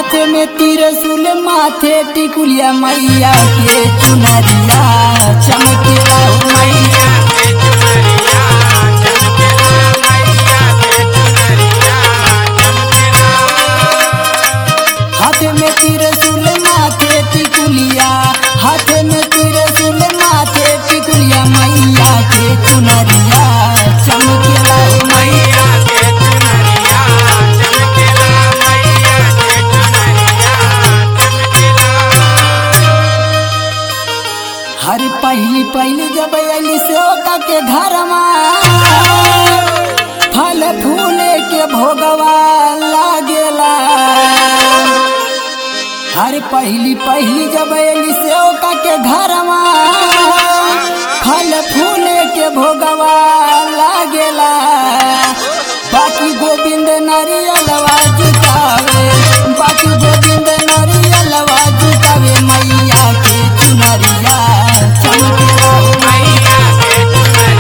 हाथ में तिरसुल माथे टिकुलिया मैया के चुनरिया चमकेला हो मैया हाथ में तिरसुल माथे टिकुलिया हाथ में तिरसुल माथे टिकुलिया मैया के चुनरिया चमकेला हो मैया हर पहली पहली जब अली सेवका के घर फल फूले के भोगवा लागेला हर पहली पहली जब अली सेवका के घर फल फूले के भोगवा लागेला बाकी गोविंद नारियलवा जुटावे बाकी गोविंद नारियलवा जुटावे मैया के चुनरिया चमकेला हो मैया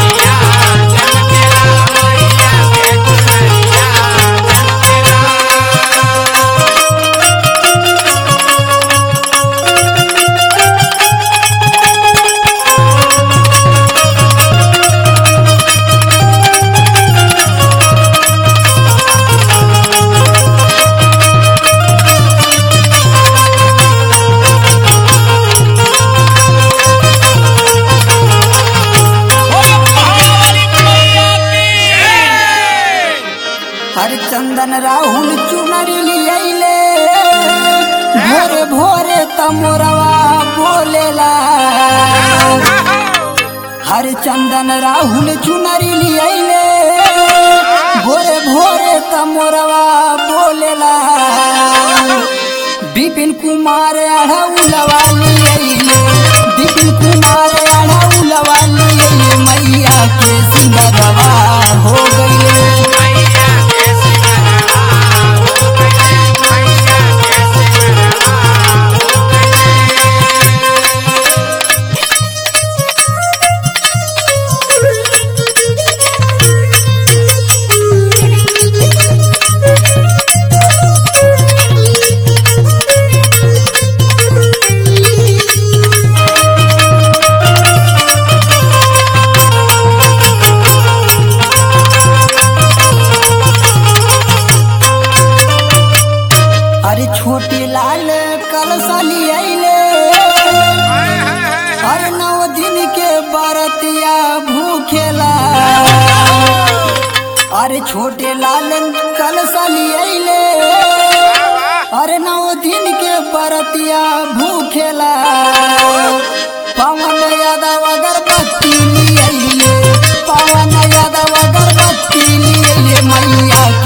हर चंदन राहुल चुनरी लियले भोरे भोरे तमोरवा बोलेला हर चंदन राहुल चुनरी लियले भोरे भोरे तमोरवा बोलेला बिपिन कुमार अढ़उलवा लियले बिपिन कुमार अढ़उलवा लियले मैया के सिंगरवा हो गईले अरे छोटे लाल कलसली अइले अरे नौ दिन के बरतिया भूखेला अरे छोटे लाल कलसली अइले अरे नौ दिन के बरतिया भूखेला पवन यादव अगरबत्ती लिए पवन यादव अगरबत्ती लिए मैया